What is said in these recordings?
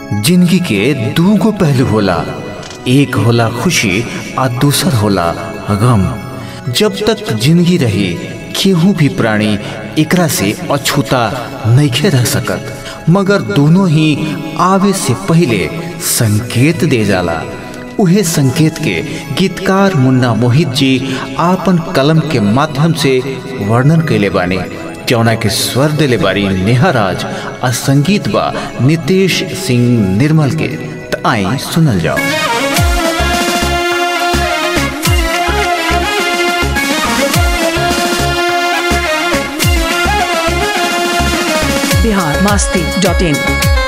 जिंदगी के दूगो पहलू होला एक होला खुशी आ दूसर होला गम जब तक जिंदगी रही केहू भी प्राणी एकरा से अछूता नइखे रह सकत मगर दोनों ही आवे से पहले संकेत दे जाला उहे संकेत के गीतकार मुन्ना मोहित जी आपन कलम के माध्यम से वर्णन कैले बानी जौना के स्वर दिले बारी नेहा राज आ संगीत बा नितेश सिंह निर्मल के त आई सुनल जाओ बिहार मास्ती डॉट इन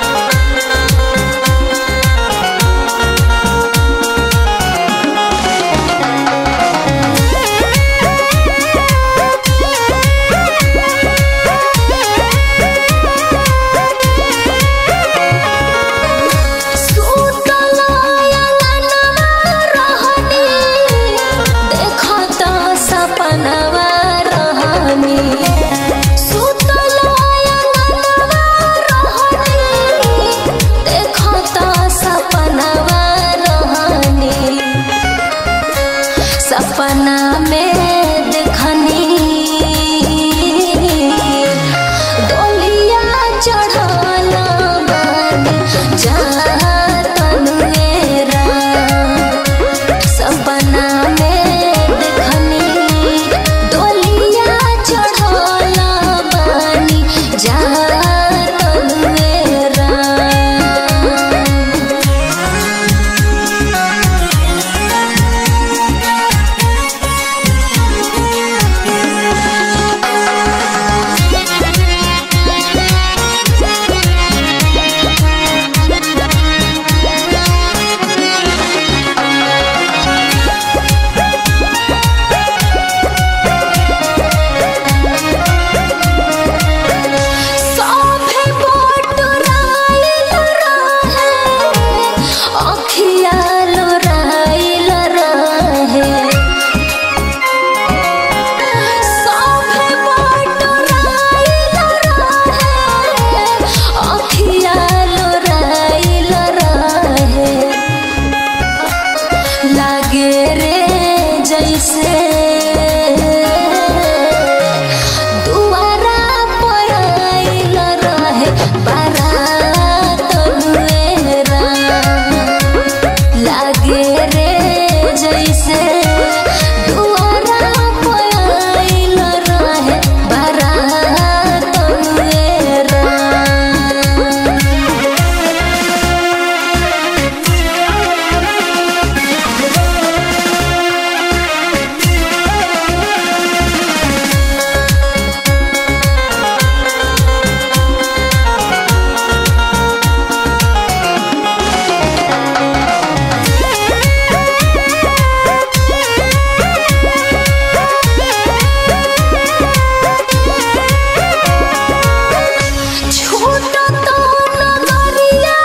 सपना में देखनी डोलिया चढ़ल बन जातन मेरा सपना में देखनी डोलिया चढ़ल बन जातन मेरा सभे बटुराइल रहे, अखिया लोराइल रहे। सभे बटुराइल रहे, अखिया लोराइल रहे। लागे रे जैसे दुआरा पर आइल रहे बारात मेरा लागे रे जैसे दुआरा पर आइल रहे बारात मेरा छोटा तो नगरिया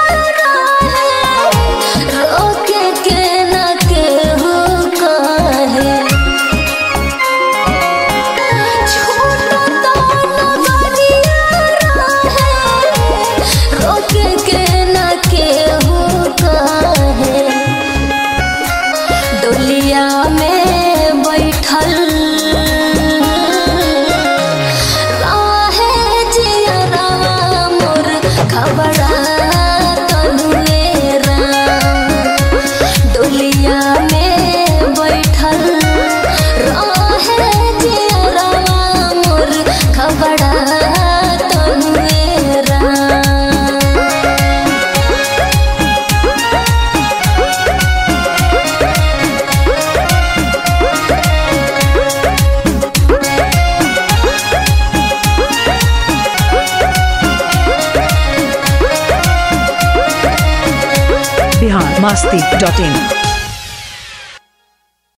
रहे, रोके के न केहू कहे। छोटा तो नगरिया रहे, रोके के न केहू कहे। डोलिया में बैठल राहे जियरवा मोर खबरात मेरा डोलिया में बैठल राहे जियरवा मोर खबरात मेरा बिहार मास्ती डॉट इन